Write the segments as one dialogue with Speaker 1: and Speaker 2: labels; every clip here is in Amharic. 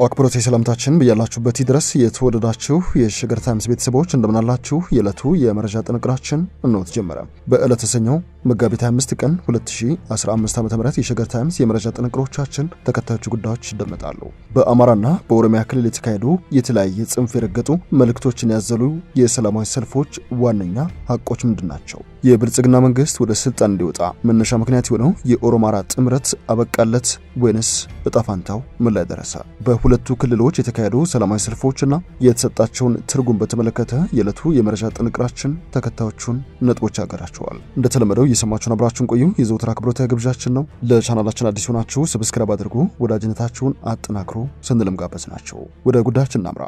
Speaker 1: አክብሮት የሰላምታችን ብያላችሁበት ድረስ የተወደዳችሁ የሸገር ታይምስ ቤተሰቦች እንደምናላችሁ። የዕለቱ የመረጃ ጥንቅራችን እነሆ ተጀመረ። በዕለተ ሰኞ መጋቢት 25 ቀን 2015 ዓ ም የሸገር ታይምስ የመረጃ ጥንቅሮቻችን ተከታዮቹ ጉዳዮች ይደመጣሉ። በአማራና በኦሮሚያ ክልል የተካሄዱ የተለያየ ጽንፍ የረገጡ መልእክቶችን ያዘሉ የሰላማዊ ሰልፎች ዋነኛ ሀቆች ምንድን ናቸው? የብልጽግና መንግስት ወደ ስልጣን እንዲወጣ መነሻ ምክንያት የሆነው የኦሮማራ ጥምረት አበቃለት ወይንስ እጣ ፋንታው ምን ላይ ደረሰ? በሁለቱ ክልሎች የተካሄዱ ሰላማዊ ሰልፎችና የተሰጣቸውን ትርጉም በተመለከተ የዕለቱ የመረጃ ጥንቅራችን ተከታዮቹን ነጥቦች ያገራቸዋል። እንደተለመደው እየሰማችሁን አብራችሁን ቆዩ የዘውትር አክብሮታዊ ግብዣችን ነው። ለቻናላችን አዲስ ሆናችሁ ሰብስክራይብ አድርጉ፣ ወዳጅነታችሁን አጠናክሩ ስንልም ጋበዝ ናቸው። ወደ ጉዳያችን እናምራ።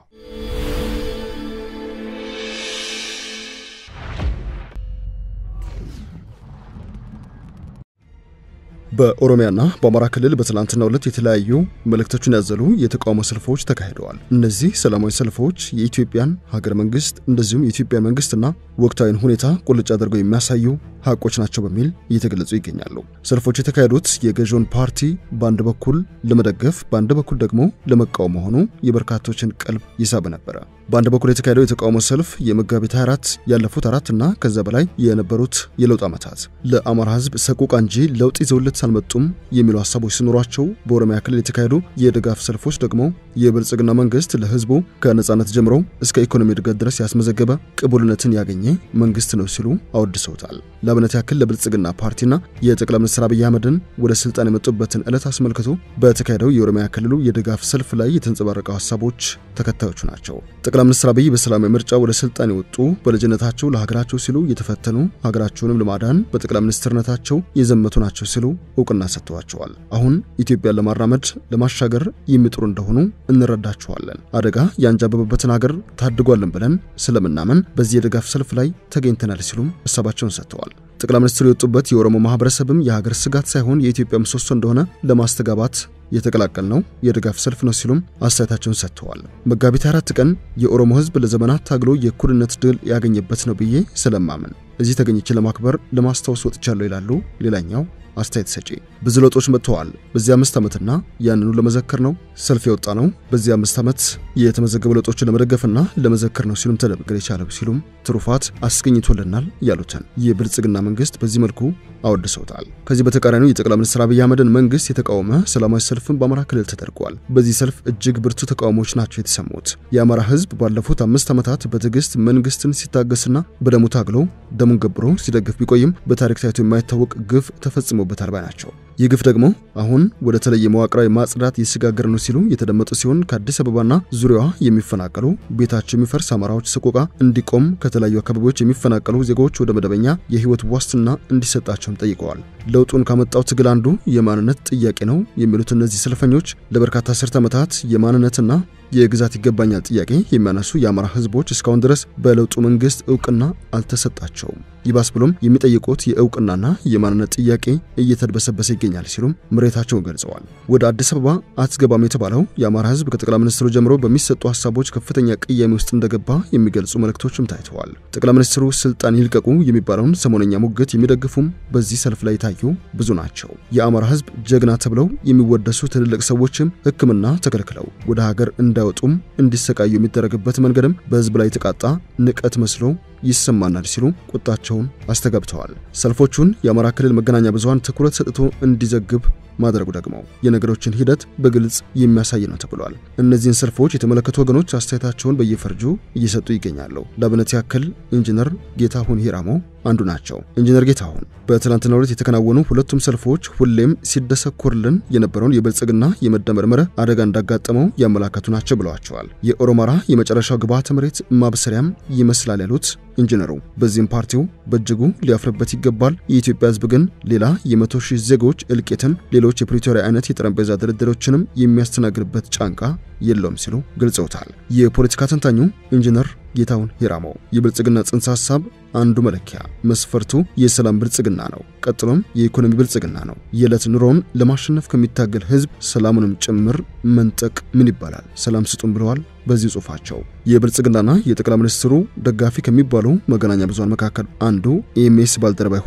Speaker 1: በኦሮሚያና በአማራ ክልል በትላንትናው ዕለት የተለያዩ መልእክቶችን ያዘሉ የተቃውሞ ሰልፎች ተካሂደዋል። እነዚህ ሰላማዊ ሰልፎች የኢትዮጵያን ሀገረ መንግስት እንደዚሁም የኢትዮጵያ መንግስትና ወቅታዊን ሁኔታ ቁልጭ አድርገው የሚያሳዩ ሀቆች ናቸው በሚል እየተገለጹ ይገኛሉ። ሰልፎች የተካሄዱት የገዢውን ፓርቲ በአንድ በኩል ለመደገፍ በአንድ በኩል ደግሞ ለመቃወም መሆኑ የበርካቶችን ቀልብ ይሳብ ነበረ። በአንድ በኩል የተካሄደው የተቃውሞ ሰልፍ የመጋቢት 24 ያለፉት አራት እና ከዛ በላይ የነበሩት የለውጥ ዓመታት ለአማራ ህዝብ ሰቆቃ እንጂ ለውጥ ይዘውለት አልመጡም የሚሉ ሀሳቦች ሲኖሯቸው፣ በኦሮሚያ ክልል የተካሄዱ የድጋፍ ሰልፎች ደግሞ የብልጽግና መንግስት ለህዝቡ ከነጻነት ጀምሮ እስከ ኢኮኖሚ እድገት ድረስ ያስመዘገበ ቅቡልነትን ያገኘ መንግስት ነው ሲሉ አወድሰውታል። ለአብነት ያክል ለብልጽግና ፓርቲና የጠቅላይ ሚኒስትር አብይ አህመድን ወደ ስልጣን የመጡበትን ዕለት አስመልክቶ በተካሄደው የኦሮሚያ ክልሉ የድጋፍ ሰልፍ ላይ የተንጸባረቀው ሀሳቦች ተከታዮቹ ናቸው። ጠቅላይ ሚኒስትር አብይ በሰላማዊ ምርጫ ወደ ስልጣን የወጡ በልጅነታቸው ለሀገራቸው ሲሉ የተፈተኑ ሀገራቸውንም ለማዳን በጠቅላይ ሚኒስትርነታቸው የዘመቱ ናቸው ሲሉ እውቅና ሰጥተዋቸዋል። አሁን ኢትዮጵያን ለማራመድ ለማሻገር የሚጥሩ እንደሆኑ እንረዳቸዋለን። አደጋ ያንጃበበበትን ሀገር ታድጓለን ብለን ስለምናምን በዚህ የድጋፍ ሰልፍ ላይ ተገኝተናል ሲሉም ሀሳባቸውን ሰጥተዋል። ጠቅላይ ሚኒስትሩ የወጡበት የኦሮሞ ማህበረሰብም የሀገር ስጋት ሳይሆን የኢትዮጵያ ምሰሶ እንደሆነ ለማስተጋባት የተቀላቀል ነው የድጋፍ ሰልፍ ነው ሲሉም አስተያየታቸውን ሰጥተዋል። መጋቢት አራት ቀን የኦሮሞ ህዝብ ለዘመናት ታግሎ የእኩልነት ድል ያገኘበት ነው ብዬ ስለማምን እዚህ ተገኝቼ ለማክበር ለማስታወስ ወጥቻለሁ ይላሉ ሌላኛው አስተያየት ሰጪ። ብዙ ለውጦች መጥተዋል። በዚህ አምስት ዓመትና ያንኑ ለመዘከር ነው ሰልፍ የወጣ ነው። በዚህ አምስት ዓመት የተመዘገቡ ለውጦችን ለመደገፍና ለመዘከር ነው ሲሉም ተደምገር የቻለው ሲሉም ትሩፋት አስገኝቶልናል ያሉትን የብልጽግና መንግስት በዚህ መልኩ አወድሰውታል። ከዚህ በተቃራኒው የጠቅላይ ሚኒስትር አብይ አህመድን መንግስት የተቃወመ ሰላማዊ ሰልፍን በአማራ ክልል ተደርጓል። በዚህ ሰልፍ እጅግ ብርቱ ተቃውሞዎች ናቸው የተሰሙት። የአማራ ህዝብ ባለፉት አምስት ዓመታት በትዕግስት መንግስትን ሲታገስና በደሙ ታግሎ ደሙን ገብሮ ሲደግፍ ቢቆይም በታሪክ ታይቶ የማይታወቅ ግፍ ተፈጽሞበታል ባይ ናቸው። ይህ ግፍ ደግሞ አሁን ወደ ተለየ መዋቅራዊ ማጽዳት እየተሸጋገረ ነው ሲሉ የተደመጡ ሲሆን ከአዲስ አበባና ዙሪያዋ የሚፈናቀሉ ቤታቸው የሚፈርስ አማራዎች ሰቆቃ እንዲቆም ከተለያዩ አካባቢዎች የሚፈናቀሉ ዜጎች ወደ መደበኛ የህይወት ዋስትና እንዲሰጣቸውም ጠይቀዋል። ለውጡን ካመጣው ትግል አንዱ የማንነት ጥያቄ ነው የሚሉት እነዚህ ሰልፈኞች ለበርካታ አስርት ዓመታት የማንነትና የግዛት ይገባኛል ጥያቄ የሚያነሱ የአማራ ህዝቦች እስካሁን ድረስ በለውጡ መንግስት እውቅና አልተሰጣቸውም። ይባስ ብሎም የሚጠይቁት የእውቅናና የማንነት ጥያቄ እየተድበሰበሰ ይገኛል ሲሉም ምሬታቸውን ገልጸዋል። ወደ አዲስ አበባ አትገባም የተባለው የአማራ ህዝብ ከጠቅላይ ሚኒስትሩ ጀምሮ በሚሰጡ ሀሳቦች ከፍተኛ ቅያሜ ውስጥ እንደገባ የሚገልጹ መልእክቶችም ታይተዋል። ጠቅላይ ሚኒስትሩ ስልጣን ይልቀቁ የሚባለውን ሰሞነኛ ሙግት የሚደግፉም በዚህ ሰልፍ ላይ የታዩ ብዙ ናቸው። የአማራ ህዝብ ጀግና ተብለው የሚወደሱ ትልልቅ ሰዎችም ሕክምና ተከልክለው ወደ ሀገር እንዳይወጡም እንዲሰቃዩ የሚደረግበት መንገድም በህዝብ ላይ የተቃጣ ንቀት መስሎ ይሰማናል ሲሉ ቁጣቸውን አስተጋብተዋል። ሰልፎቹን የአማራ ክልል መገናኛ ብዙሃን ትኩረት ሰጥቶ እንዲዘግብ ማድረጉ ደግሞ የነገሮችን ሂደት በግልጽ የሚያሳይ ነው ተብሏል። እነዚህን ሰልፎች የተመለከቱ ወገኖች አስተያየታቸውን በየፈርጁ እየሰጡ ይገኛሉ። ለአብነት ያክል ኢንጂነር ጌታሁን ሂራሞ አንዱ ናቸው። ኢንጂነር ጌታሁን በትናንትናው ዕለት የተከናወኑ ሁለቱም ሰልፎች ሁሌም ሲደሰኮርልን የነበረውን የብልጽግና የመደመር መርህ አደጋ እንዳጋጠመው ያመላከቱ ናቸው ብለዋቸዋል። የኦሮማራ የመጨረሻው ግብዓተ መሬት ማብሰሪያም ይመስላል ያሉት ኢንጂነሩ በዚህም ፓርቲው በእጅጉ ሊያፍርበት ይገባል። የኢትዮጵያ ሕዝብ ግን ሌላ የመቶ ሺህ ዜጎች እልቂትን፣ ሌሎች የፕሪቶሪያ አይነት የጠረጴዛ ድርድሮችንም የሚያስተናግድበት ጫንቃ የለውም ሲሉ ገልጸውታል። የፖለቲካ ተንታኙ ኢንጂነር ጌታሁን ሂራሞ የብልጽግና ጽንሰ ሐሳብ አንዱ መለኪያ መስፈርቱ የሰላም ብልጽግና ነው። ቀጥሎም የኢኮኖሚ ብልጽግና ነው። የዕለት ኑሮውን ለማሸነፍ ከሚታገል ህዝብ ሰላሙንም ጭምር መንጠቅ ምን ይባላል? ሰላም ስጡን ብለዋል። በዚህ ጽሑፋቸው የብልጽግናና የጠቅላይ ሚኒስትሩ ደጋፊ ከሚባሉ መገናኛ ብዙሃን መካከል አንዱ ኢኤምኤስ ባልደረባ የሆነው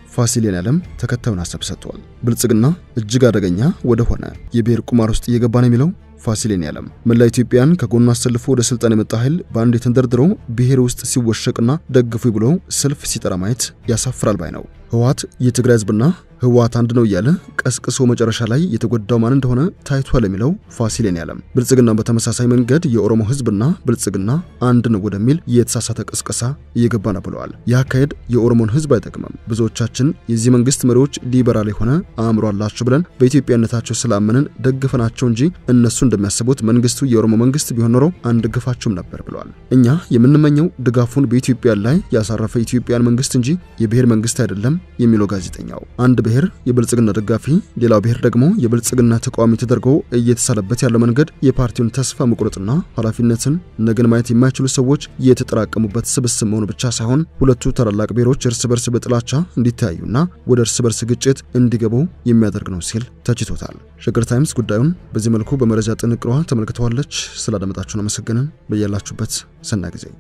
Speaker 1: ፋሲል የኔዓለም ተከታዩን ሀሳብ ሰጥቷል። ብልጽግና እጅግ አደገኛ ወደ ሆነ የብሔር ቁማር ውስጥ እየገባ ነው የሚለው ፋሲል የኔዓለም መላ ኢትዮጵያን ከጎኑ አሰልፎ ወደ ስልጣን የመጣ ኃይል በአንድ የተንደርድሮ ብሔር ውስጥ ሲወሸቅና ደግፉ ብሎ ሰልፍ ሲጠራ ማየት ያሳፍራል ባይ ነው። ህወሓት የትግራይ ህዝብና ህወሓት አንድ ነው እያለ ቀስቅሶ መጨረሻ ላይ የተጎዳው ማን እንደሆነ ታይቷል የሚለው ፋሲል የኔዓለም ብልጽግና በተመሳሳይ መንገድ የኦሮሞ ህዝብና ብልጽግና አንድ ነው ወደሚል የተሳሳተ ቅስቀሳ እየገባ ነው ብለዋል። ይህ አካሄድ የኦሮሞን ህዝብ አይጠቅምም። ብዙዎቻችን የዚህ መንግስት መሪዎች ሊበራል የሆነ አእምሮ አላቸው ብለን በኢትዮጵያነታቸው ስላመንን ደግፈናቸው እንጂ እነሱ እንደሚያስቡት መንግስቱ የኦሮሞ መንግስት ቢሆን ኖሮ አንደግፋቸውም ነበር ብለዋል። እኛ የምንመኘው ድጋፉን በኢትዮጵያ ላይ ያሳረፈ ኢትዮጵያን መንግስት እንጂ የብሔር መንግስት አይደለም የሚለው ጋዜጠኛው አንድ ብሔር የብልጽግና ደጋፊ፣ ሌላው ብሔር ደግሞ የብልጽግና ተቃዋሚ ተደርጎ እየተሳለበት ያለው መንገድ የፓርቲውን ተስፋ መቁረጥና ኃላፊነትን ነገን ማየት የማይችሉ ሰዎች የተጠራቀሙበት ስብስብ መሆኑ ብቻ ሳይሆን ሁለቱ ታላላቅ ብሔሮች እርስ በርስ በጥላቻ እንዲተያዩና ወደ እርስ በርስ ግጭት እንዲገቡ የሚያደርግ ነው ሲል ተችቶታል። ሸገር ታይምስ ጉዳዩን በዚህ መልኩ በመረጃ ጥንቅሯ ተመልክተዋለች። ስላዳመጣችሁን አመሰግንን። በያላችሁበት ሰናይ ጊዜ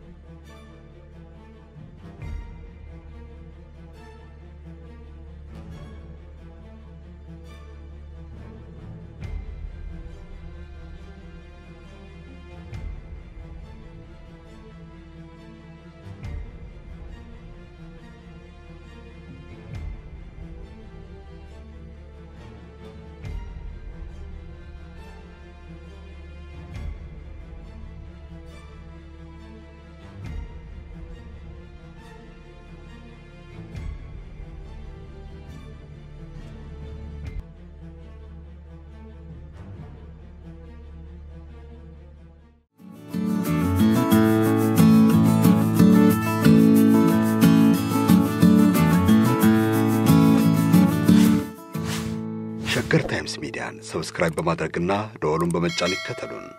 Speaker 2: ሸገር ታይምስ ሚዲያን ሰብስክራይብ በማድረግና ደወሉን በመጫን ይከተሉን።